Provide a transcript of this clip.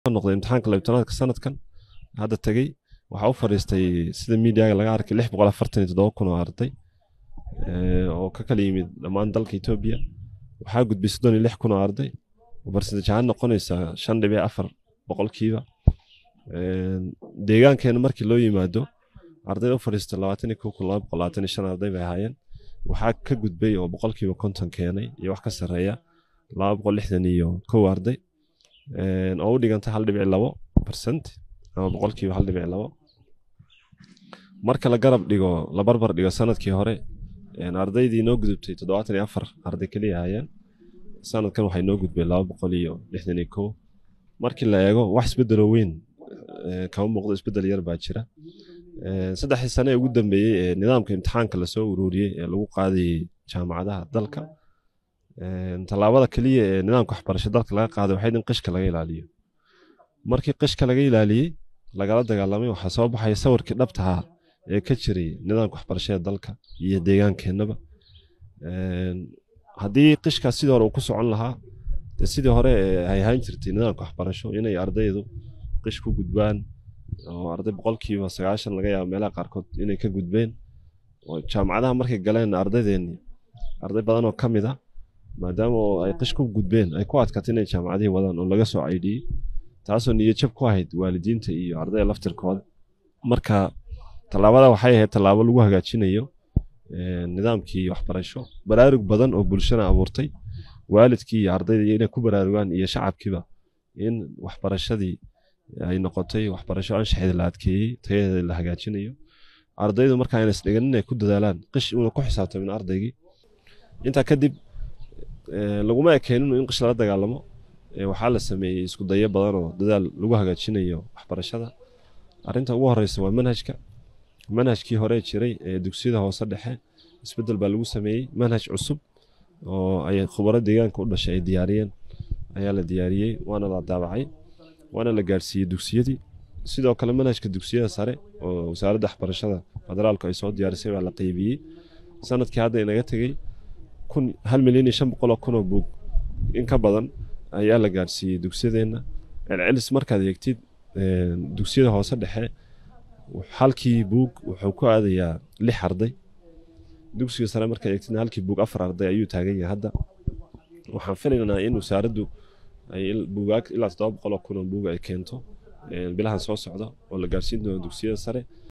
noqday imtixaanka labtanaadka sanadkan hadda tegey waxaa u fadhiistay sida miidiyaga laga arkay lix boqol afartan iyo toddoba kun oo arday oo ka kala yimid dhammaan dalka etoobiya waxaa gudbay soddon iyo lix kun oo arday barsentaj ahaan noqonaysa shan dhibic afar boqolkiiba deegaankeena markii loo yimaado ardayda u fadhiista labaatan iyo kow kun laba boqol labaatan iyo shan arday bay ahaayeen waxaa ka gudbay oo boqolkiiba konton keenay iyo wax ka sarreeya laba boqol lixdan iyo kow arday oo u dhiganta hal dhibic labo percent ama boqolkiiba hal dhibic labo marka la garab dhigo la barbar dhigo sanadkii hore ardaydii noo gudubtay toddobaatan iyo afar arday keliya ahaayeen sanadkan waxay noo gudbeen laba boqol iyo lixdan iyo kow markii la eego wax isbedelo weyn kama muuqdo isbedel yar baa jira saddexdii sane ee ugu dambeeyey ee nidaamka imtixaanka lasoo ururiyey ee lagu qaadayey jaamacadaha dalka tallaabada keliya ee nidaamka waxbarasho dalka laga qaaday waxayd in qishka laga ilaaliyo markii qishka laga ilaaliyey lagala dagaalamay waxaa soo baxaya sawirkii dhabtaha ee ka jiray nidaamka waxbarashada dalka iyo deegaankeenaba haddii qishkaas sidii hore uu ku socon lahaa dee sidii hore ay ahaan jirtay nidaamka waxbarasho inay ardaydu qish ku gudbaan oo arday boqolkiiba sagaashan laga yaabo meelaha qaarkood inay ka gudbeen oo jaamacadaha markay galeen ardaydeennii arday badan oo ka mid a maadaama oo ay qish ku gudbeen ay ku adkaatay inay jaamacadihii wadaan oo laga soo caydhiyey taasoo niyajab ku ahayd waalidiinta iyo ardayda laftirkooda marka tallaabada waxay ahayd tallaabo lagu hagaajinayo nidaamkii waxbarasho baraarug badan oo bulshana abuurtay waalidkii iyo ardayda inay ku baraarugaan iyo shacabkiiba in waxbarashadii ay noqotay waxbarasho anshaxeeda la adkeeyey tayadeeda la hagaajinayo ardaydu markaa ayna isdhigan inay ku dadaalaan qish uuna ku xisaabtamin ardaygii intaa kadib laguma ekeeninu in qish lala dagaalamo waxaa la sameeyey isku dayo badan oo dadaal lagu hagaajinayo waxbarashada arinta ugu horeysa waa manhajka manhajkii hore jiray ee dugsiyada hoose dhexe isbedel baa lagu sameeyey manhaj cusub oo ay khubaro deegaanka u dhashay ay diyaariyeen ayaa la diyaariyey waana la daabacay waana la gaarsiiyey dugsiyadii sidoo kale manhajka dugsiyada sare oo wasaaradda waxbarashada federaalku ay soo diyaarisay baa la qeybiyey sanadkii hadda inaga tegey kun hal milyan iyo shan boqol oo kun oo buug in ka badan ayaa la gaarsiiyey dugsiyadeenna celcelis markaad eegtid dugsiyada hoose dhexe halkii buug wuxuu ku aadayaa lix arday dugsiga sare markaad eegtidna halkii buug afar arday ayuu taagan yahay hadda waxaan filaynaa in wasaaraddu ay buugaag ilaa toddoba boqol oo kun oo buug ay keento bilahan soo socda oo la gaarsiin doono dugsiyada sare